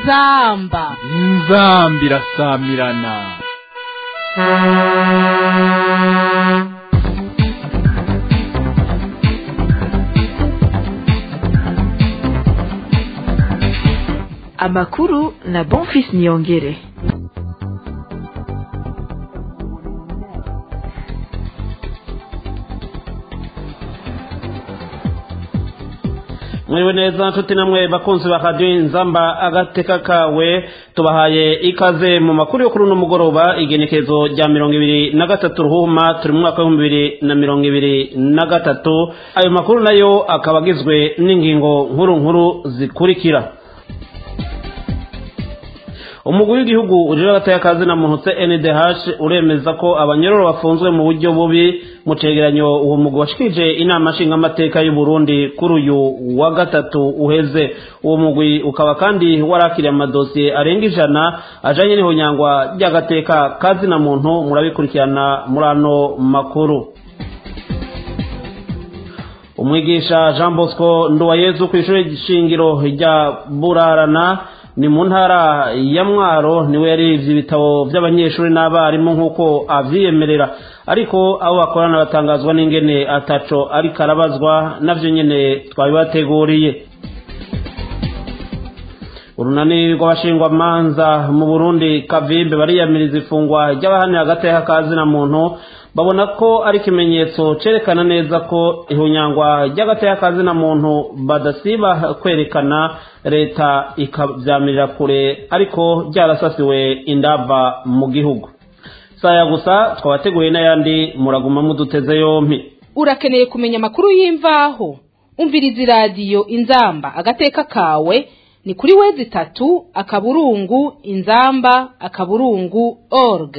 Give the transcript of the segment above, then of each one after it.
inzamba inzamba irasamirana amakuru na bonfis niyongere mwiriwe neza nshuti namwe bakunzi ba radiyo inzamba agateka kawe tubahaye ikaze mu makuru yo kuri uno mugoroba igenekezo rya mirongo ibiri na gatatu ruhuma turi mu mwaka w'ibihumbi bibiri na mirongo ibiri na gatatu ayo makuru nayo akaba agizwe n'ingingo nkuru nkuru zikurikira umugwi w'igihugu ujira agataya kazi na muntu CNDH uremeza ko abanyororo bafunzwe mu buryo bubi mu cegeranyo uwo mugwi washikije inama nshingamateka y'u Burundi kuri uyu wa gatatu uheze uwo mugwi ukaba kandi warakiriye amadosiye arenga ijana ajanye n'ihonyangwa ry'agateka kazi na muntu murabikurikirana muri ano makuru umwigisha Jean Bosco Nduwayezu ku ishuri shingiro rya Burarana ni mu ntara ya mwaro niwe yarivye ibitabo by'abanyeshuri n'abarimu nk'uko avyiyemerera ariko abo bakorana batangazwa n'ingene ataco ariko arabazwa navyo nyene twabibateguriye urunani rw'abashingwamanza mu burundi kavimbe bariyamiriza ifungwa ry'abahanira agateka kazi na muntu babona ko ari ikimenyetso cerekana neza ko ihunyangwa ry'agateka kazi na muntu badasiba kwerekana leta ikavyamirira kure ariko ryarasasiwe indava mu gihugu saya gusa twabateguye n'ayandi muraguma muduteze yompi urakeneye kumenya amakuru y'imvaho umviriza iradiyo inzamba agateka kawe ni kuri wezi itatu akaburungu inzamba akaburungu org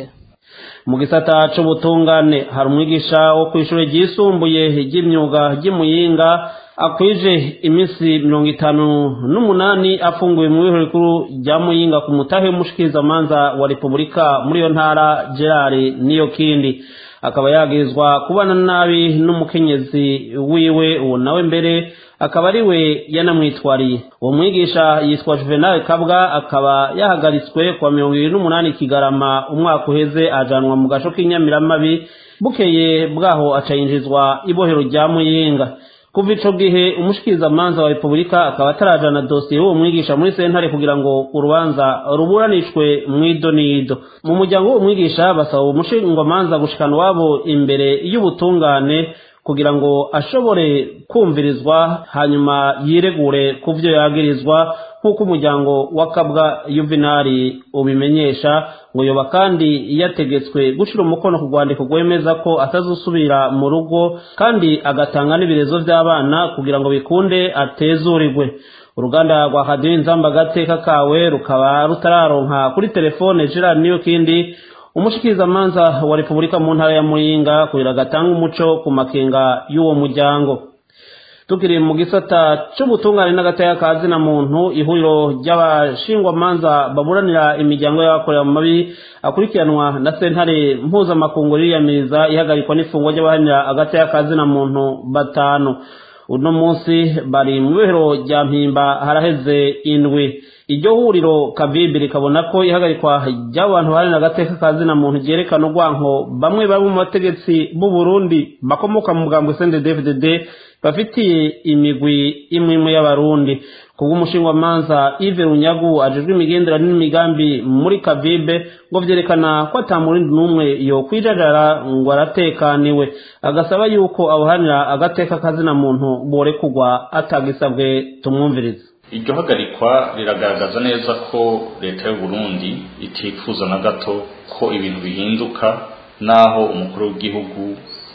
mu gisata c'ubutungane hari umwigisha wo kw'ishure ryisumbuye ry'imyuga ry'imuyinga akwije iminsi mirongo itanu n'umunani afunguwe mu bihoro rikuru rya muyinga ku mutahe w'umushikirizamanza wa repubulika muri iyo ntara gerard niyo kindi akaba yagirizwa kubana nabi n'umukenyezi wiwe uwo nawe mbere akaba ari we yanamwitwariye uwo mwigisha yitwa juvenal kabwa akaba yahagaritswe kuwa mirongo ibiri n'umunani kigarama umwaka uheze ajanwa mu gaco k'inyamiramabi bukeye bwaho acayinjizwa ibohero rya muyinga kuva ico gihe umushikirizamanza wa repubulika akaba atarajana dosiye y'uwo mwigisha muri sentare kugira ngo urubanza ruburanishwe mw'idonido mu muryango w'uwo mwigisha basaba umushingwamanza gushikana iwabo imbere y'ubutungane kugira ngo ashobore kumvirizwa hanyuma yiregure ku byo yagirizwa nk'uko umuryango wa kabwa yuvenali ubimenyesha ngo yoba kandi yategetswe gushira umukono ku rwandiko rwemeza ko atazusubira mu rugo kandi agatanga n'ibirezo by'abana kugira ngo bikunde atezurirwe uruganda rwa radiyo inzamba agateka kawe rukaba rutararonka kuri telefone gerard niyo kindi umushikirizamanza wa repubulika mu ntara ya muyinga kugira gatanga umuco ku makenga y'uwo muryango tukiri mu gisata c'ubutungane n'agataya kazi na muntu ihuriro ry'abashingwamanza baburanira imiryango y'abakorera mu mabi akurikiranwa na sentare mpuzamakungu riyamiriza ihagarikwa n'ifungwa ry'abahanira agataya kazi na muntu batanu uno munsi bari mu bihero rya mpimba haraheze indwi iryo huriro kavibi rikabona ko ihagarikwa ry'abantu baharanira agateka kazi na muntu ryerekana urwanko bamwe bari mu bategetsi b'u Burundi bakomoka mu mugambo CNDD-FDD bafitiye imigwi imwe imwe y'abarundi kubw'umushingwamanza Yves Runyagu ajejwe imigenderanire n'imigambi muri kavibe ngo vyerekana ko ata murindi n'umwe yo kwijajara ngo aratekaniwe agasaba yuko abahanira agateka kazi na muntu borekurwa atagisabwe tumwumvirize iryo hagarikwa riragaragaza neza ko leta y'u Burundi itifuza na gato ko ibintu bihinduka naho umukuru w'igihugu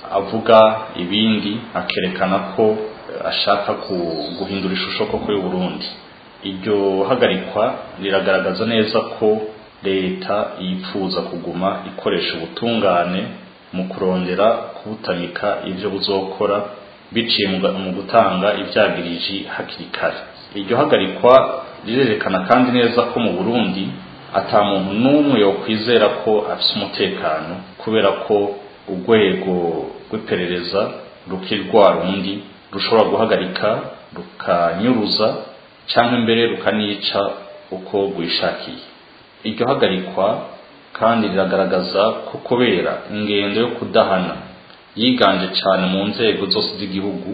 avuga ibindi akerekana ko ashaka guhindura ishusho koko y'u Burundi iryo hagarikwa riragaragaza neza ko leta yifuza kuguma ikoresha ubutungane mu kurondera kubutamika ibyo buzokora biciye mu gutanga ibyagiriji hakiri kare iryo hagarikwa rirerekana kandi neza ko mu Burundi ata muntu n'umwe yokwizera ko afite umutekano kubera ko urwego rw'iperereza rukiri rwa rundi rushobora guhagarika rukanyuruza cyangwa imbere rukanica uko rwishakiye iryo hagarikwa kandi riragaragaza ko kubera ingendo yo kudahana yiganje cyane mu nzego zose z'igihugu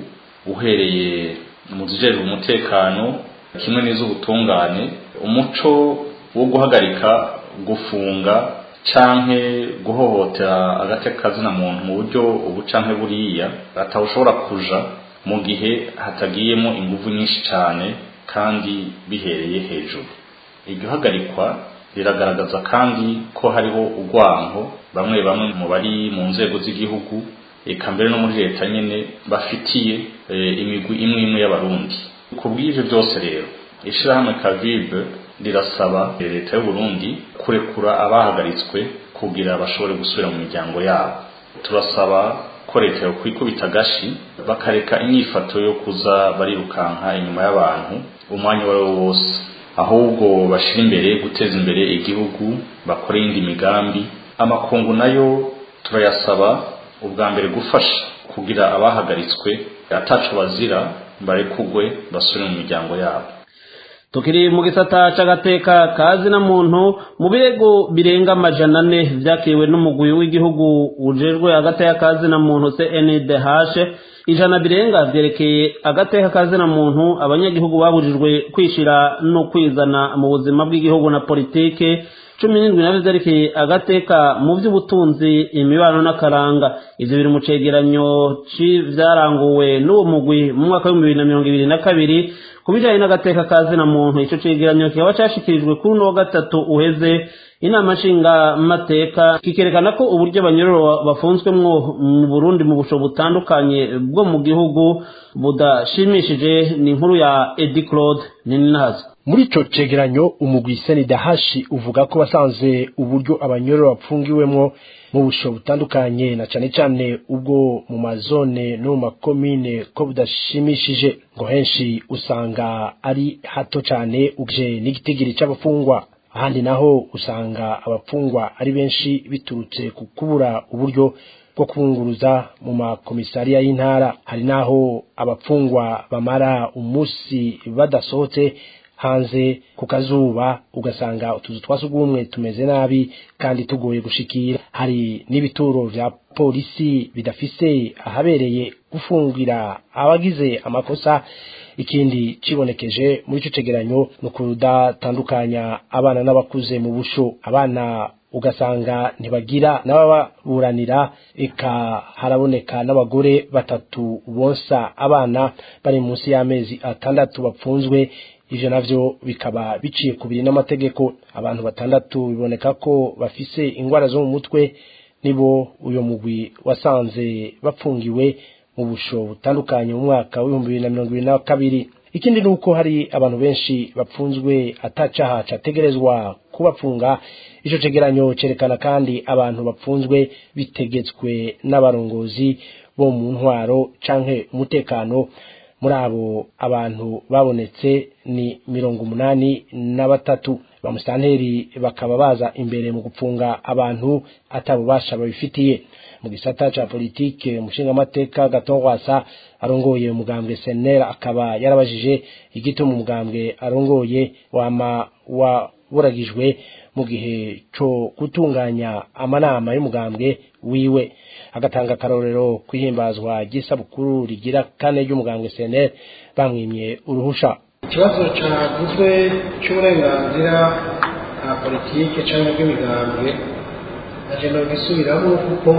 uhereye mu zijejwe umutekano kimwe n'iz'ubutungane umuco wo guhagarika gufunga canke guhohotera agateka kazina muntu mu buryo ubu canke buriya atawushobora kuja mu gihe hatagiyemo inguvu nyinshi cyane kandi bihereye hejuru iryo hagarikwa riragaragaza kandi ko hariho urwango bamwe bamwe mu bari mu nzego z'igihugu eka mbere no muri leta nyene bafitiye imigwi imwe imwe y'abarundi ku bw'ivyo byose rero ishirahamwe kavibe rirasaba leta y'u Burundi kurekura abahagaritswe kugira bashobore gusubira mu miryango yabo turasaba ko leta yo kwikubita agashi bakareka inyifato yo kuza barirukanka inyuma y'abantu umwanya uwo ari wo wose ahubwo bashira imbere guteza imbere igihugu bakora iyindi migambi amakungu nayo turayasaba ubwa mbere gufasha kugira abahagaritswe ataco bazira barekugwe basubire mu miryango yabo tukiri mu gisata c'agateka kazi na muntu mu birego birenga amajana ane vyakiriwe n'umugwi w'igihugu ujejwe agateka kazi na muntu CNDH ijana birenga vyerekeye agateka kazi na muntu abanyagihugu babujijwe kwishira no kwizana mu buzima bw'igihugu na politike cumi n'indwi navyo vyerekeye agateka mu vy'ubutunzi imibano n'akaranga ivyo biri mu cegeranyo c'ivyaranguwe n'uwo mugwi mu mwaka w'ibihumbi bibiri na mirongo ibiri na kabiri ku bijanye n'agateka kazi na muntu ico cegeranyo kikaba cashikirijwe kuri uno wa gatatu uheze inama nshingamateka kikerekana ko uburyo abanyororo bafunzwemwo mu burundi mu busho butandukanye bwo mu gihugu budashimishije ni inkuru ya edi claude nininahazo muri ico cegeranyo umugwi senidahashi uvuga ko basanze uburyo abanyororo bapfungiwemwo mu busho butandukanye na cane cane ubwo mu mazone no mu makomine ko budashimishije ngo henshi usanga ari hato cane uje n'igitigiri c'abafungwa ahandi naho usanga abafungwa ari benshi biturutse ku kubura uburyo bwo kubunguruza mu makomisariya y'intara hari naho abafungwa bamara umunsi badasohotse hanze ku kazuba ugasanga utuzu twa sugumwe tumeze nabi kandi tugoye gushikira hari n'ibituro vya polisi bidafise ahabereye gufungira abagize amakosa ikindi cibonekeje muri ico cegeranyo ni ukudatandukanya abana n'abakuze mu busho abana ugasanga ntibagira n'abababuranira eka haraboneka n'abagore batatu bonsa abana bari munsi y'amezi atandatu bapfunzwe ivyo navyo bikaba biciye kubiri n'amategeko abantu batandatu biboneka ko bafise ingwara zo mu mutwe nibo uyo mugwi wasanze bapfungiwe mu busho butandukanye mu mwaka w'ibihumbi bibiri na mirongo ibiri na kabiri ikindi ni uko hari abantu benshi bapfunzwe atacaha categerezwa kubapfunga ico cegeranyo cerekana kandi abantu bapfunzwe bitegetswe n'abarongozi bo mu ntwaro canke umutekano muri abo abantu babonetse ni mirongo umunani na batatu bamusanteri bakaba baza imbere mu gupfunga abantu atabubasha babifitiye mu gisata ca politike umushingamateka gatongwasa arongoye umugambwe senera akaba yarabajije igituma umugambwe arongoye wama waburagijwe mu gihe co gutunganya amanama y'umugambwe wiwe agatanga akarorero kwihimbazwa ry'isabukuru rigira kane ry'umugambwe senera bamwimye uruhusha ikibazo caguzwe c'uburenganzira bwa politike canke bw'imigambwe naje nogisubiramo kuko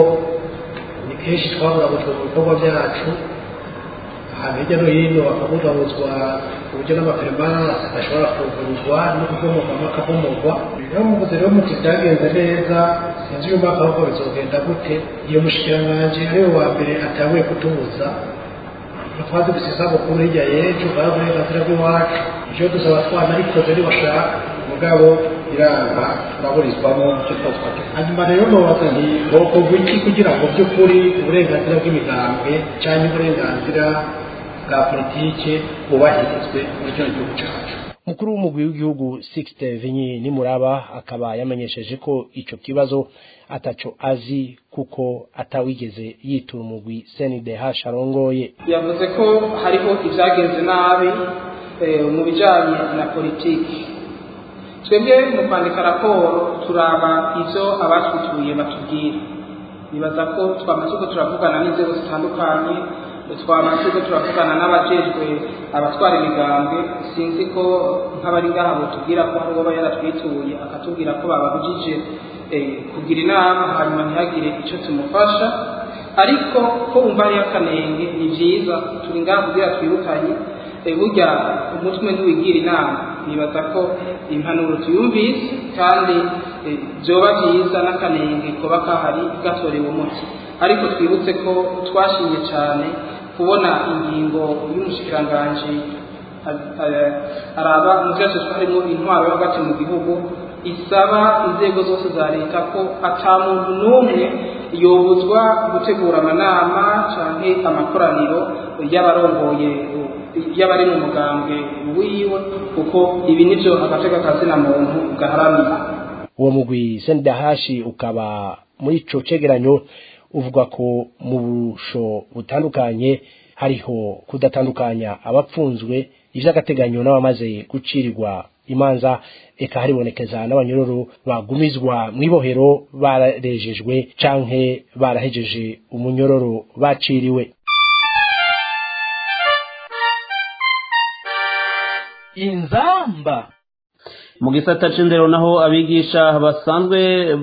ni kenshi twaburabujwe mu bikorwa vyacu ahantu hirya no hino bakabugabuzwa ku buryo n'amapermanence adashobora kuguruzwa no kubomorwamo akabomorwa rero muvuze rero muti vyagenze neza sinzi uyu mwaka ahubwo bizogenda gute iyo mushikiranganji ariwe wa mbere atanguye kutubuza twazi gusa isabukuru hirya y'ejo bwa burenganzira bw'iwacu ivyo dusaba twanabikoze nibashaka mugabo iranga turaburizwamo icyo twatwate hanyuma rero nobaza nti bokorwa iki kugira ngo by'ukuri uburenganzira bw'imigambwe canke uburenganzira bwa politike bwubahirizwe muri kino gihugu cacu umukuru w'umugwi w'igihugu Sixte Vinyi Nimuraba akaba yamenyesheje ko ico kibazo ataco azi kuko atawigeze yitura umugwi CNDH arongoye yavuze ko hariho ibyagenze nabi mu bijyanye na politiki twebwe mu kwandika raporo turaba ivyo abatwituye batubwira nibaza ko twamaze ko turavugana n'inzego zitandukanye twamaze ko turavugana n'abajejwe abatwara imigambwe sinzi ko nk'abari ngaha botubwira ko hari uwoba yaratwituye akatubwira ko bababujije kugira inama hanyuma ntihagire icyo tumufasha ariko ko wumva hariyo akanenge ni byiza turi ngaha kugira twibukanye burya umutwe ntiwigira inama nibaza ko impanuro tuyumvise kandi byoba byiza n'akanenge kuba kahari gatorewe umuti ariko twibutse ko twashimye cyane kubona ingingo y'umushikiranganji araba mu byose harimo intwaro yo hagati mu gihugu isaba inzego zose za leta ko ata muntu n'umwe yobuzwa gutegura amanama cyangwa amakoraniro y'abarongoye y'abari mu mugambwe wiwe kuko ibi nibyo agateka kazina muntu gaharanira uwo mugwi sendahashi ukaba muri ico cegeranyo uvuga ko mu busho butandukanye hariho kudatandukanya abapfunzwe ivy'agateganyo n'abamaze gucirirwa imanza eka haribonekeza n'abanyororo bagumizwa mw'ibohero bararejejwe canke barahejeje umunyororo baciriwe inzamba mu gisata c'indero naho abigisha basanzwe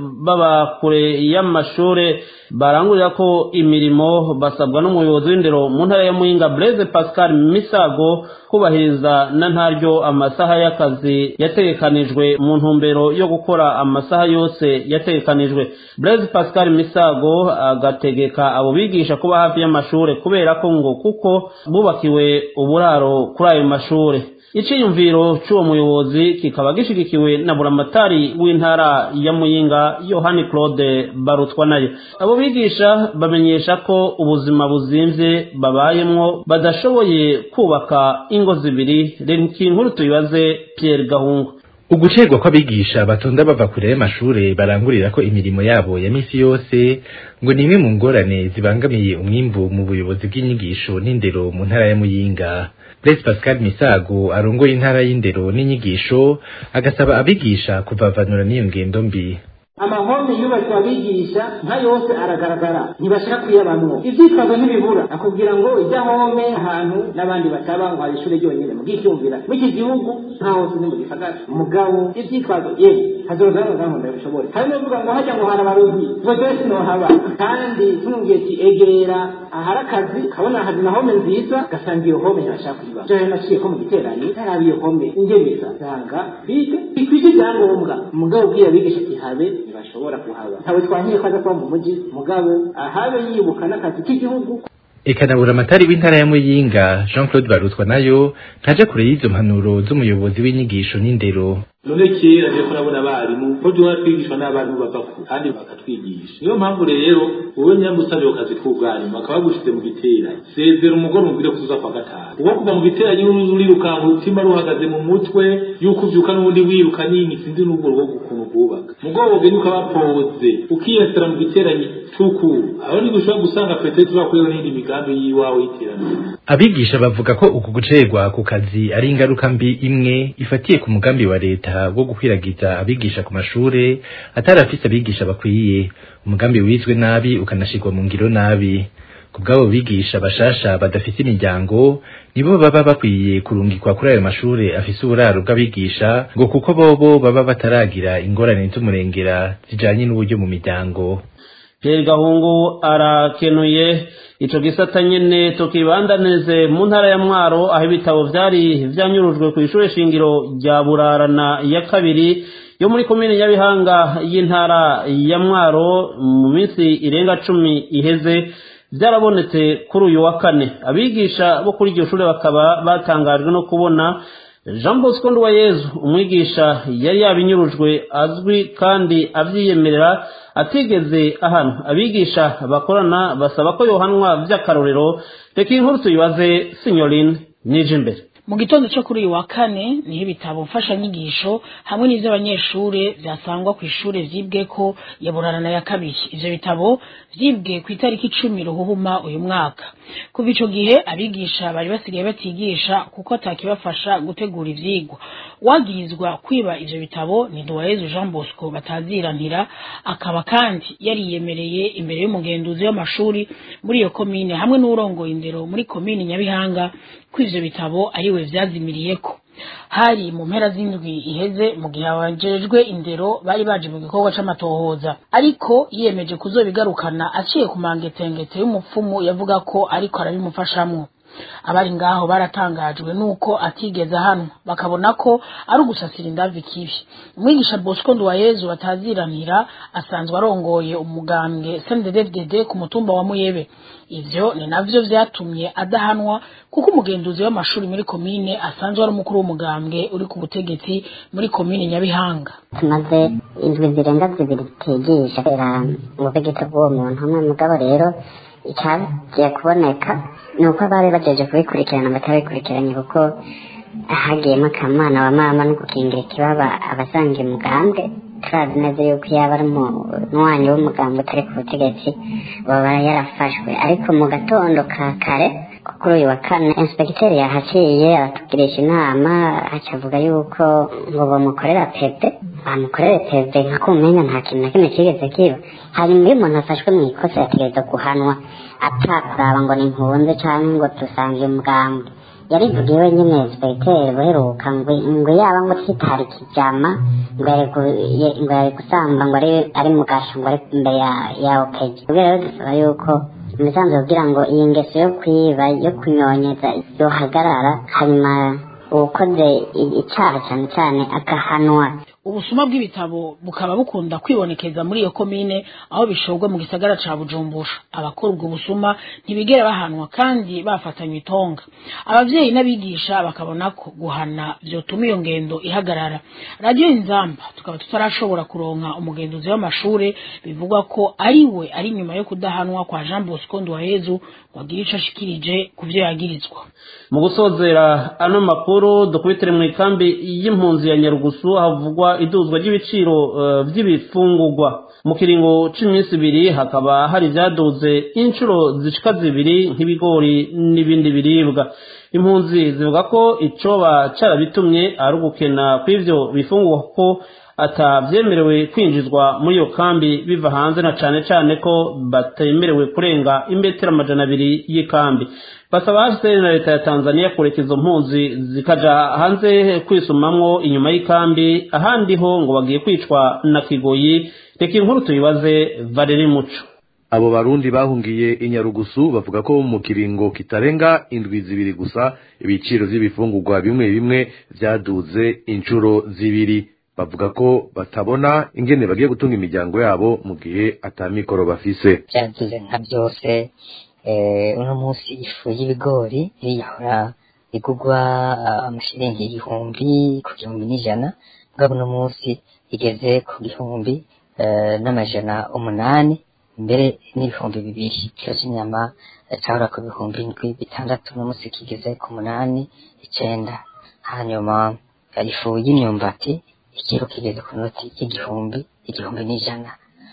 baba kure y'amashure barangurira ko imirimo basabwa n'umuyobozi w'indero mu ntara ya muyinga Blaise Pascal Misago kubahiriza na ntaryo amasaha y'akazi yategekanijwe mu ntumbero yo gukora amasaha yose yategekanijwe Blaise Pascal Misago agategeka abo bigisha kuba hafi y'amashure kubera ko ngo kuko bubakiwe uburaro kuri ayo mashure iciyumviro c'uwo muyobozi kikaba gishigikiwe na buramatari w'intara ya muyinga yohani claude barutwa nayo abo bigisha bamenyesha ko ubuzima buzimvye babayemwo badashoboye kubaka ingo zibiri reka inkuru tuyibaze pierre gahungu ugucerwa kw'abigisha batonda bava kure y'amashure barangurira ko imirimo yabo ya misi yose ngo ni imwe mu ngorane zibangamiye umwimbu mu buyobozi bw'inyigisho n'indero mu ntara ya muyinga Blaise Pascal Misago arongoye intara y'indero n'inyigisho agasaba abigisha kuvavanura n'iyo ngendo mbi amahome yubatswe abigisha nka yose aragaragara ntibashaka kuyabamwo ivyitwazo ntibibura akubwira ngo ijya home ahantu n'abandi bataba ngo hari ishure ryonyene mugicyumvira mw'iki gihugu nta hose ni mu gisagara mugabo ivyitwazo ye hazoza hano ndabishobore hari n'uvuga ngo hajya ngo hari abarozi tubazoye sinohaba kandi tumubwiye ati egera ahari akazi kabona hari na home nziza gasanga iyo home ntibashaka kuyiba jo rero naciye ko mu giteranyi ntarabe iyo home ingemeza sanga bige ikwije ibyangombwa mugabo ubwiye abigisha ati habe ntibashobora kuhaba ntawe twankiye ko aza kuba mu mujyi mugabo ahabe yibuka n'akazi k'igihugu eka na buramatari w'intara ya muyinga jean claude barutwa nayo ntaja kure y'izo mpanuro z'umuyobozi w'inyigisho n'indero none kera rero kurabona abarimu ko duhora twigishwa n'abarimu bava kure kandi bakatwigisha niyo mpamvu rero wowe nyamusabye akazi k'ubwarimu bakaba bagushize mu giteranyi sezera umugore umubwire ko uza kwa gatanu uwo kuva mu giteranyi n'uruzi urirukanka umutima ruhagaze mu mutwe yuko uvyuka n'ubundi wiruka nyine sinzi n'ubwo rwo ukuntu bwubaka mugabo ugenda ukabapoze ukiyesera mu giteranyi c'ukuru aho ni gushobora gusanga petero turakuyeho n'indi migambi y'iwawe y'iterambere abigisha bavuga ko uku gucerwa ku kazi ari ingaruka mbi imwe ifatiye ku mugambi wa leta wo gukwiragiza abigisha ku mashure atari afise abigisha bakwiye umugambi wizwe nabi ukanashirwa mu ngiro nabi ku bw'abo bigisha bashasha badafise imiryango nibo baba bakwiye kurungikwa kuri ayo mashure afise uburaro bw'abigisha ngo kuko bobo baba bataragira ingorane z'umurengera zijanye n'uburyo mu miryango Pierre Gahungu arakenuye ico gisata nyene tukibandanirize mu ntara ya Mwaro aho ibitabo vyari vyanyurujwe ku ishure shingiro rya Burarana ya kabiri yo muri komine Nyabihanga y'intara ya Mwaro mu minsi irenga cumi iheze vyarabonetse kuri uyu wa kane abigisha bo kuri iryo shure bakaba batangajwe no kubona Jean Bosco Nduwayezu umwigisha yari yabinyurujwe azwi kandi avyiyemerera atigeze ahantu abigisha bakorana basaba ko yohanwa vy'akarorero reka inkuru tuyibaze Signoline nije imbere mu gitondo cyo kuri uyu wa kane niho ibitabo mfashanyigisho hamwe n'ivy'abanyeshure vyasangwa ku ishure vyibwe ko ya burarana ya kabiri ivyo bitabo vyibwe ku itariki icumi ruhuhuma uyu mwaka kuva ico gihe abigisha bari basigaye batigisha kuko atakibafasha gutegura ivyigwa wagirizwa kwiba ivyo bitabo ni Nduwayezu Jean Bosco bataziranira akaba kandi yariyemereye imbere y'umugenduzi w'amashuri muri iyo komine hamwe n'urongoye indero muri komine Nyabihanga ko ivyo bitabo ariwe vyazimiriyeko hari mu mpera z'indwi iheze mu gihe abajejwe indero bari baje mu gikorwa c'amatohoza ariko yiyemeje kuzobigarukana aciye ku mangetengete y'umupfumu yavuga ko ariko arabimufashamwo abari ngaho baratangajwe nuko atigeze hano bakabona ko ari ugusasira indavi kibi umwigisha Bosco Nduwayezu bataziranira asanzwe arongoye umugambwe CNDD-FDD ku mutumba wa Muyebe ivyo ni navyo vyatumye adahanwa kuko umugenduzi w'amashuri muri komine asanzwe ari umukuru w'umugambwe uri ku butegetsi muri komine Nyabihanga tumaze indwi zirenga zibiri tutigisha kubera ubutegetsi bw'uwo muntu umwe mugabo rero icyagiye kuboneka ni uko bari bagejeje kubikurikirana batabikurikiranye kuko hagiyemo akamana wa mama no gukingira ikibaba abasangiye umugambwe turazi neza yuko yaba ari umunywanyi w'umugambwe utari ku butegetsi baba yarafashwe ariko mu gatondo ka kare kuri uyu wa kane inspekiteri yahaciye aratugirisha inama acavuga yuko ngo bamukorera pepe bamukorere pepe nka kumenya nta kintu na kimwe kigeze kiba hanyuma iyo umuntu afashwe mu ikosa yategereza guhanwa atakuraba ngo ni nkunze cyangwa ngo dusangiye umugambwe yarivugiye wenyine inspekiteri buheruka ngo ngo yaba ngo twitara ikijama ngo yari gusamba ngo ari mu gasho ngo ari imbere ya opeji ubwo rero dusaba yuko imisanzu kugira ngo iyi ngeso yo kwiba yo kunyonyeza yohagarara hanyuma uwukoze icyaha cyane cyane agahanwa ubusuma bw'ibitabo bukaba bukunda kwibonekeza muri iyo komine aho bishorwa mu gisagara ca Bujumbura abakora ubwo busuma ntibigera bahanwa kandi bafatanywe itonga abavyeyi n'abigisha bakabona ko guhana vyotuma iyo ngendo ihagarara radio inzamba tukaba tutarashobora kuronka umugenduzi w'amashure bivugwa ko ari we ari nyuma yo kudahanwa kwa Jean Bosco Nduwayezu wagira ico ashikirije ku vyo yagirizwa mu gusozera ano makuru dukubitire mu ikambi y'impunzi ya Nyarugusu havugwa iduzwa ry'ibiciro by'ibifungurwa mu kiringo c'iminsi ibiri hakaba hari ibyaduze inshuro zishika zibiri nk'ibigori n'ibindi biribwa impunzi zivuga ko icoba carabitumye ari ugukena kw'ivyo bifungurwa ko atabyemerewe kwinjizwa muri iyo kambi biva hanze na cane cane ko batemerewe kurenga imetero amajana abiri y'ikambi basaba hcr na leta ya tanzania kureka izo mpunzi zikaja hanze kwisumamwo inyuma y'ikambi ahandi ho ngo bagiye kwicwa na kigoyi reka inkuru tuyibaze valeri muco abo barundi bahungiye inyarugusu bavuga ko mu kiringo kitarenga indwi zibiri gusa ibiciro vy'ibifungurwa bimwe bimwe vyaduze inshuro zibiri bavuga ko batabona ingene bagiye gutunga imiryango yabo mu gihe atamikoro bafise vyaduze nka byose uno munsi ifu y'ibigori yahora igugwa amashiringi igihumbi ku gihumbi n'ijana mugabo uno munsi igeze ku gihumbi n'amajana umunani mbere n'ibihumbi bibiri ikiro cy'inyama cyahora ku bihumbi indwi bitandatu uno munsi kigeze ku munani icenda hanyuma ifu y'imyumbati ikiro kigeze ku noti y'igihumbi igihumbi n'ijana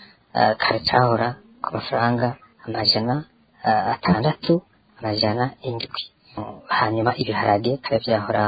kare cyahora ku mafaranga amajana atandatu amajana indwi hanyuma ibiharage kare byahora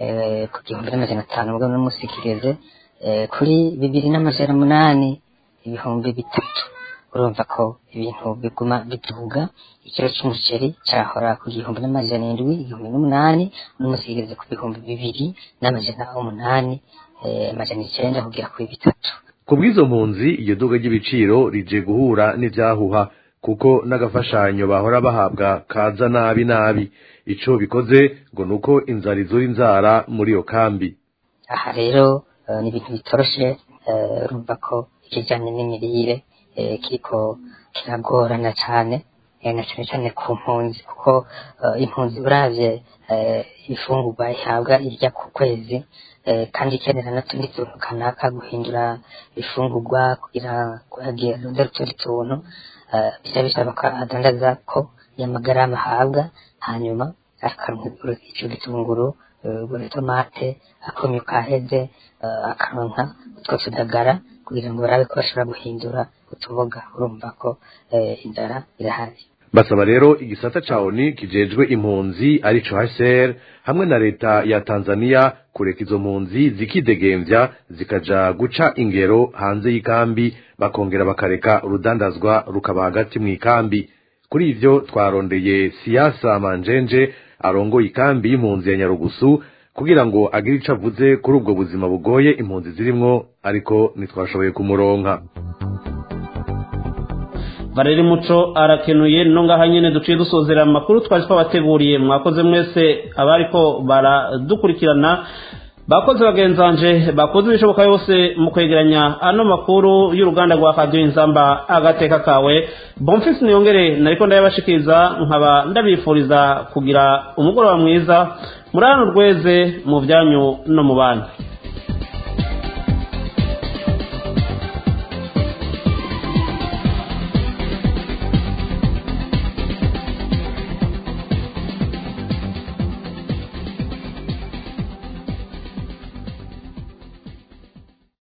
ku gihumbi n'amajana atanu ubwo uno munsi kigeze kuri bibiri n'amajana umunani ibihumbi bitatu urumva ko ibintu biguma biduga ikiro cy'umuceri cyahora ku gihumbi n'amajana indwi igihumbi n'umunani uno munsi kigeze ku bihumbi bibiri n'amajana umunani amajana icyenda kugera kuri bitatu ku bw'izo mpunzi iryo duga ry'ibiciro rije guhura n'ivyahuha kuko n'agafashanyo bahora bahabwa kaza nabi nabi ico bikoze ngo nuko inzara izura inzara muri iyo kambi aha rero ni ibintu bitoroshe urumva ko ikijanye n'imirire kiriko kiragorana cane na cane cane ku mpunzi kuko impunzi uravye ifungurwa ihabwa irya ku kwezi kandi ikenera n'utundi tuntu kanaka guhindura ifungurwa kugira kuhagira arondera utundi tuntu bica bisaba ko adandaza ko y'amagarama ahabwa hanyuma akaronka ico gitunguru tomate akumya kaheze akaronka utwo tudagara kugira ngo barabe ko bashobora guhindura utuboga urumva ko inzara irahari basaba rero igisata ca oni kijejwe impunzi arico HCR hamwe na leta ya Tanzania kureka izo mpunzi zikidegemvya zikaja guca ingero hanze y'ikambi bakongera bakareka urudandazwa rukaba hagati mu ikambi kuri ivyo twarondeye siasa manjenje arongoye ikambi y'impunzi ya Nyarugusu kugira ngo agire ico avuze kuri ubwo buzima bugoye impunzi zirimwo ariko ntitwashoboye kumuronka Valeri Muco arakenuye no ngaha nyene duciye dusozera amakuru twari twabateguriye mwakoze mwese abariko baradukurikirana bakoze bagenzanje bakoze ibishoboka yose mu kwegeranya ano makuru y'uruganda rwa Radio Inzamba agateka kawe Bonfils niyongere nariko ndayabashikiriza nkaba ndabifuriza kugira umugoroba mwiza murano rweze mu byanyu no mu bandi